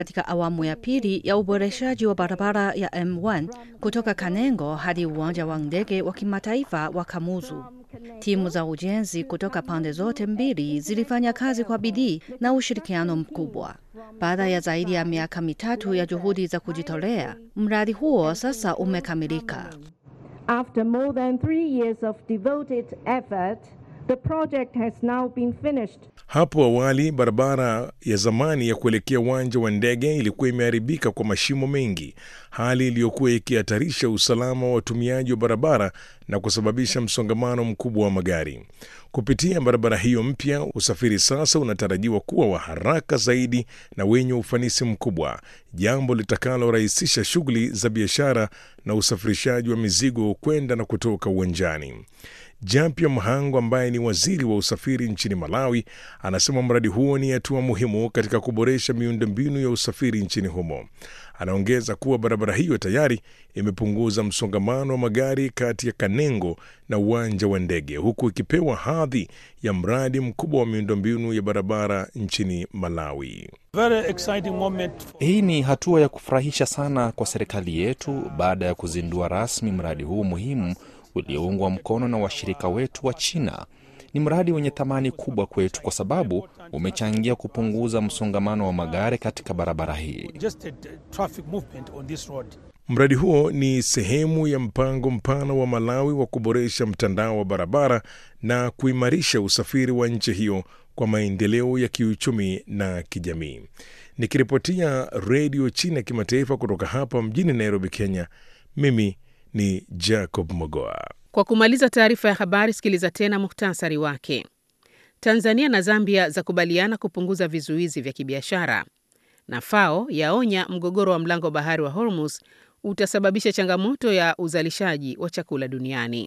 katika awamu ya pili ya uboreshaji wa barabara ya M1 kutoka Kanengo hadi uwanja wa ndege wa kimataifa wa Kamuzu. Timu za ujenzi kutoka pande zote mbili zilifanya kazi kwa bidii na ushirikiano mkubwa. Baada ya zaidi ya miaka mitatu ya juhudi za kujitolea, mradi huo sasa umekamilika. After more than three years of devoted effort, the project has now been finished. Hapo awali barabara ya zamani ya kuelekea uwanja wa ndege ilikuwa imeharibika kwa mashimo mengi, hali iliyokuwa ikihatarisha usalama wa watumiaji wa barabara na kusababisha msongamano mkubwa wa magari. Kupitia barabara hiyo mpya, usafiri sasa unatarajiwa kuwa wa haraka zaidi na wenye ufanisi mkubwa, jambo litakalorahisisha shughuli za biashara na usafirishaji wa mizigo kwenda na kutoka uwanjani. Jampia Mhango ambaye ni waziri wa usafiri nchini Malawi anasema mradi huo ni hatua muhimu katika kuboresha miundombinu ya usafiri nchini humo. Anaongeza kuwa barabara hiyo tayari imepunguza msongamano wa magari kati ya Kanengo na uwanja wa ndege, huku ikipewa hadhi ya mradi mkubwa wa miundombinu ya barabara nchini Malawi. Very exciting moment. Hii ni hatua ya kufurahisha sana kwa serikali yetu baada ya kuzindua rasmi mradi huu muhimu ulioungwa mkono na washirika wetu wa China. Ni mradi wenye thamani kubwa kwetu kwa sababu umechangia kupunguza msongamano wa magari katika barabara hii. Just a traffic movement on this road. Mradi huo ni sehemu ya mpango mpana wa Malawi wa kuboresha mtandao wa barabara na kuimarisha usafiri wa nchi hiyo kwa maendeleo ya kiuchumi na kijamii. Nikiripotia Redio China Kimataifa kutoka hapa mjini Nairobi, Kenya, mimi ni Jacob Mogoa. Kwa kumaliza taarifa ya habari, sikiliza tena muhtasari wake. Tanzania na Zambia zakubaliana kupunguza vizuizi vya kibiashara, na FAO yaonya mgogoro wa mlango wa bahari wa Hormuz utasababisha changamoto ya uzalishaji wa chakula duniani.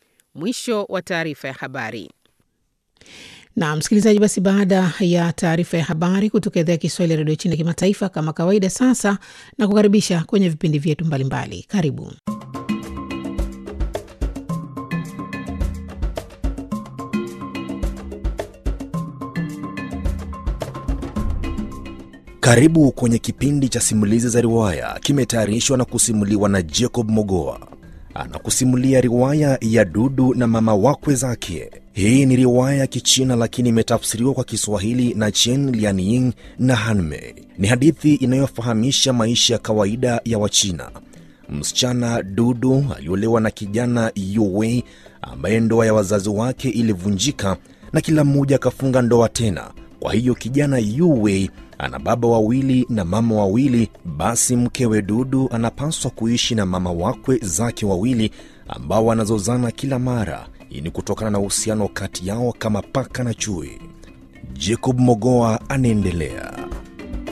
Mwisho wa taarifa ya habari. Na msikilizaji, basi baada ya taarifa ya habari kutoka idhaa ya Kiswahili ya redio China kimataifa, kama kawaida, sasa na kukaribisha kwenye vipindi vyetu mbalimbali. Karibu. Karibu kwenye kipindi cha simulizi za riwaya, kimetayarishwa na kusimuliwa na Jacob Mogoa. Anakusimulia riwaya ya Dudu na mama wakwe zake. Hii ni riwaya ya Kichina lakini imetafsiriwa kwa Kiswahili na Chen Lianying na Hanmei. Ni hadithi inayofahamisha maisha ya kawaida ya Wachina. Msichana Dudu aliolewa na kijana Yuwei ambaye ndoa ya wazazi wake ilivunjika na kila mmoja akafunga ndoa tena. Kwa hiyo kijana Yuwei ana baba wawili na mama wawili. Basi mkewe Dudu anapaswa kuishi na mama wakwe zake wawili ambao wanazozana kila mara. Hii ni kutokana na uhusiano kati yao kama paka na chui. Jacob Mogoa anaendelea.